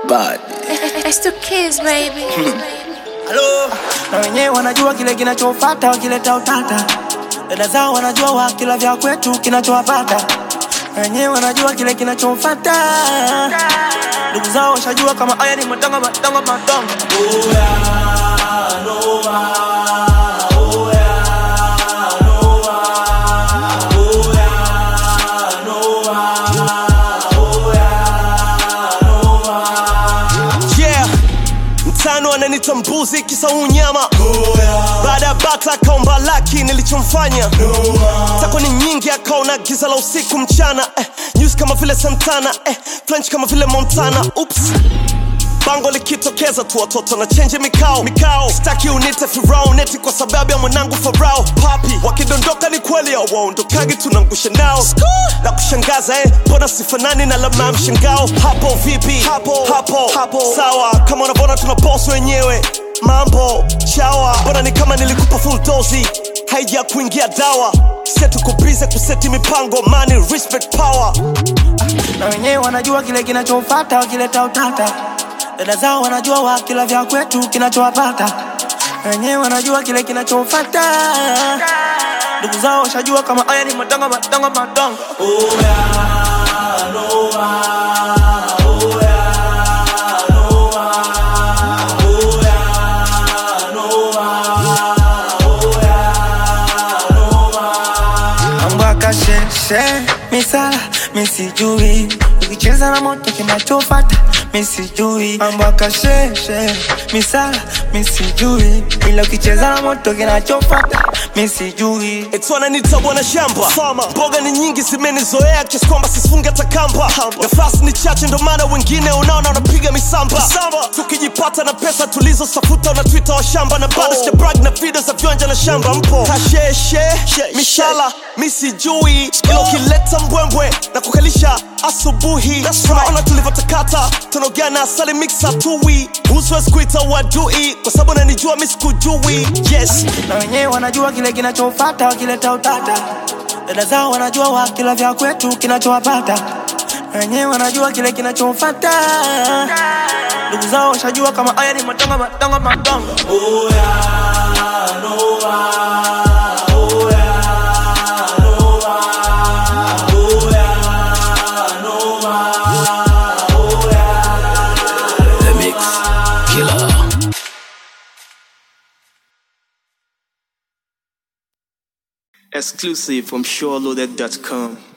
bad. It's two kids, baby. Hello. na wenyewe wanajua kile kinachofata wakileta utata dada zao wanajua wakila vya kwetu kinachowapata na wenyewe wanajua kile kinachofata ndugu zao washajua kama haya ni matongo matongo matongo yeah mtano ananita mbuzi kisa unyama baada ya bata akaomba laki nilichomfanya tako ni nyingi akaona giza la usiku mchana eh, news kama vile santana eh, french kama vile montana ups bango likitokeza tu watoto na chenje mikao mikao staki unite firauneti kwa sababu ya mwanangu farao papi wakidondoka ni kweli awaondokagi tunangusha nao na kushangaza eh, mbona sifanani na lama ya mshangao hapo vipi hapo hapo hapo sawa kama unavyoona tuna boss wenyewe mambo chawa mbona ni kama nilikupa full dozi haija kuingia dawa setuko bize kuseti mipango money respect power na wenyewe wanajua kile kinachofata wakileta utata dada zao wanajua wakila vya kwetu kinachowapata na wenyewe wanajua kile kinachofata ndugu zao washajua kama haya ni matongo matongo matongo mambo akasheshe misala misijui ukicheza na moto kinachofata misijui mambo akasheshe misala misijui ila ukicheza na moto kinachofata misijui Eti wananiita bwana shamba Farmer. mboga ni nyingi zimenizoea kiasi kwamba sisifunge hata kamba nafasi ni chache ndo maana wengine unaona wanapiga misamba tukijipata na pesa tulizosafuta unatwita wa shamba na bado oh. brag na video za viwanja na shamba mpo kasheshe mishala misijui ila ukileta mbwembwe na kukalisha asubuhi tunaona tulivyotakata tunaogana asali mixa tui uswezi kuita wadui kwa sababu nanijua misikujui yes na wenyewe wanajua kile kinachofata wakileta utata dada zao wanajua wakila vya kwetu kinachowapata na wenyewe wanajua kile kinachofata ndugu zao washajua kama haya ni matongo matongo matongo The Mix Killer. Exclusive from SureLoaded.com.